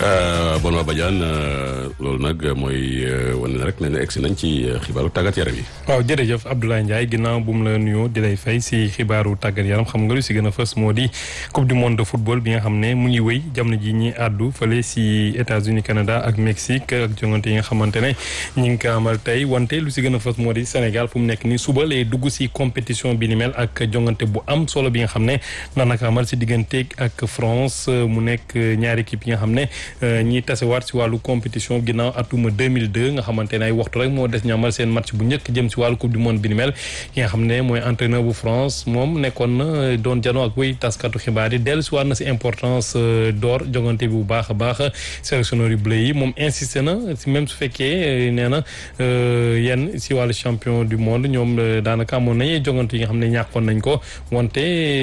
Benoît Badiane loolu nag mooy wane na rek ne egsi nañ ci xibaaru tàggat yaram yi. waaw jërëjëf Abdoulaye Ndiaye ginnaaw bu mu la nuyoo di lay fay si xibaaru tàggat yaram xam nga lu si gën a fës moo di coupe du monde de football bi nga xam ne mu ngi wéy jamono ji ñi àddu fële si États-Unis Canada ak Mexique ak jongante yi nga xamante ne ñi ngi ko amal tey wante lu si gën a fës moo di Sénégal fu mu nekk nii suba lay dugg si compétition bi ni mel ak jongante bu am solo bi nga xam ne daanaka amal si digganteeg ak France mu nekk ñaari équipe yi nga xam ne ñi tasewaat si wàllu compétition ginnaaw atuma 2002 nga xamante ne ay waxtu rek moo des ñu amal seen match bu njëkk jëm si wàllu coupe du monde bi ni mel ki nga xam ne mooy entraîneur bu France moom nekkoon na doon janoo ak wéy taskatu xibaar yi dellu si waat na si importance door jongante bi bu baax a baax sélectionneur yu bleu yi moom insisté na si même su fekkee nee na yenn si wàllu champion du monde ñoom daanaka amoon nañu jongante yi nga xam ne ñàkkoon nañ ko wante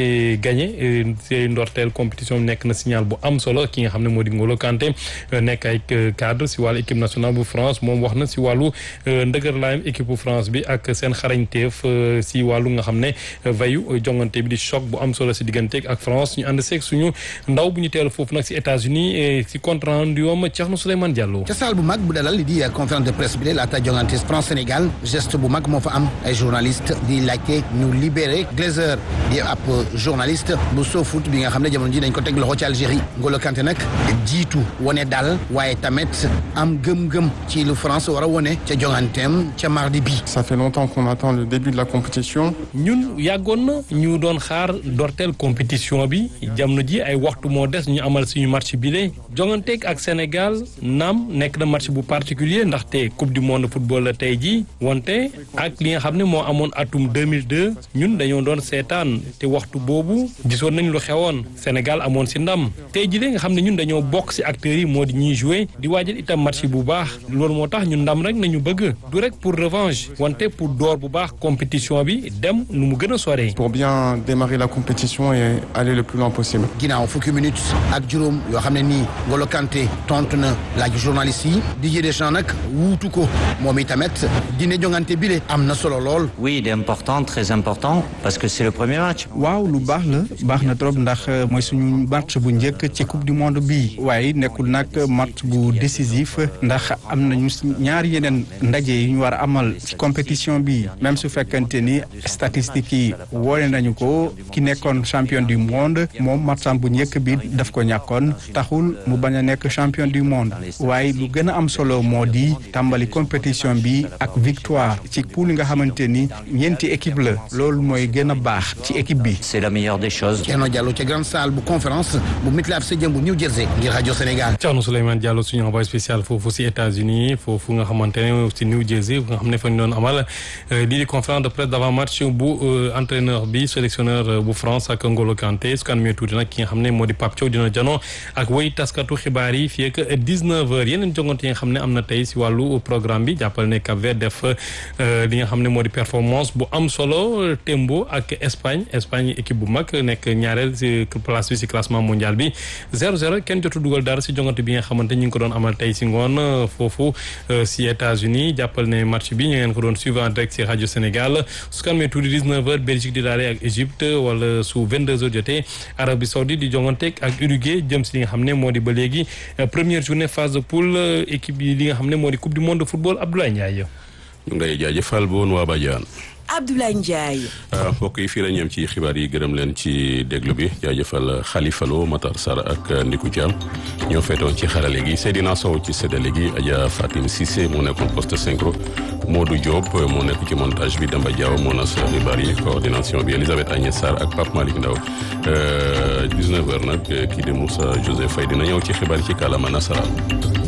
gagné si ndorteel compétition bi nekk na signal bu am solo ki nga xam ne moo di Ngolo Kanté nekk ay cadre si wàllu équipe nationale bu France moom wax na si wàllu ndëgër laayam équipe bu France bi ak seen xarañteef si wàllu nga xam ne vayu jongante bi di choc bu am solo si digganteeg ak France ñu ànd seeg suñu ndaw bu ñu teelu foofu nag si États-Unis si compte rendu yoom Thierno Souleymane Diallo. ca salle bu mag bu dalal li di conférence de presse bi de laata jongante France Sénégal geste bu mag moo fa am ay journaliste di laajte ñu libéré Glazer di ab journaliste bu SoFoot bi nga xam ne jamono ji dañ ko teg loxo ci Algérie Ngolo Kanté nag jiitu wane daal waaye tamit am gëm-gëm ci lu France war a wone ca jonganteem ca mardi bi. ça fait longtemps qu'on attend le début de la compétition. ñun yàggoon na ñu doon xaar dorteel compétition bi jamono ji ay waxtu moo des ñu amal suñu match bi de jonganteeg ak Sénégal naam nekk na match bu particulier ndaxte coupe du monde football la tey ji wante ak li nga xam ne moo amoon atum 2002 ñun dañoo doon seetaan te waxtu boobu gisoon nañ lu xewoon Sénégal amoon si ndam tey ji de nga xam ne ñun dañoo bokk si acteurs yi moo di ñuy jouer di waajal itam match bu baax loolu moo tax ñun ndam rek nañu bëgg du rek pour revanche wante pour door bu baax compétition bi dem nu mu gën a soree. pour bien démarrer la compétition et aller le plus loin possible. ginnaaw fukki minutes ak juróom yoo xam ne nii Ngolo Kanté tontu na laaj journaliste yi Didier Deschamps nag wuutu ko moom itamit dina jongante bile am na solo lool. oui il est important très important parce que c'est le premier match. waaw lu baax la baax na trop ndax mooy suñu match bu njëkk ci coupe du monde bii waaye nekkul nag match bu décisif ndax am nañu ñaari yeneen ndaje yu ñu war a amal ci compétition bi même su fekkante ni statistiques yi wone nañu ko ki nekkoon champion du monde moom matcham bu njëkk bi daf ko ñàkkoon taxul mu bañ a nekk champion du monde waaye lu gën a am solo moo di tàmbali compétition bi ak victoire ci poule nga xamante ni ñeenti équipe la loolu mooy gën a baax ci équipe bi. c'est la meilleure des choses. Thierno Diallo ca grande salle bu conférence bu MetLife Stadium bu New Jersey ngir rajo Sénégal. Thierno Souleymane Diallo suñu envoyé spécial foofu si États-Unis foofu nga xamante ne si New Jersey nga xam ne fa ñu doon amal lii di conférence de presse d'avant match bu entraîneur bi sélectionneur bu France ak Ngolo Kanté su ko amee tuuti nag ki nga xam ne moo di Pape Thiaw dina janoo ak woy taskatu xibaar yi fii ak 19h yeneen jongante yi nga xam ne am na tey si wàllu programme bi jàppal ne Cap Vert def li nga xam ne moo di performance bu am solo Tembo ak Espagne Espagne équipe bu mag nekk ñaareel si place bi si classement mondial bi 0-0 kenn jotu dugal dara si jongante bi nga xamante ñu ngi ko doon amal tey si ngoon foofu si États-Unis jàppal ne match bi ñu ngeen ko doon suivre en direct si rajo Sénégal su ko amee tuuti 19h Belgique di daale ak Égypte wala su 22h jotee Arabie Saoudite di jonganteeg ak Uruguay jëm si li nga xam ne moo di ba léegi première journée phase de poule équipe yi li nga xam ne moo di coupe du monde de football Abdoulaye Ndiaye. ñu ngi lay jaajëfal bu woon waa Badiane. Abdoulaye Ndiaye. mbokk yi fii la ñeem ci xibaar yi gërëm leen ci déglu bi jaajëfal Khalifa Lo Matar Sarr ak Ndiku Thiam ñoo feetoon ci xarale gi Seydina Sow ci séddale gi Adja Fatim Cissé moo nekkoon poste synchro Modou Diop moo nekk ci montage bi Demba Diaw moo nas xibaar yi coordination bi Elisabeth Agnès Sarr ak Pape Malick Ndaw 19h nag kii di Moussa Joseph Faye dina ñëw ci xibaar yi ci kàllaama nasaraan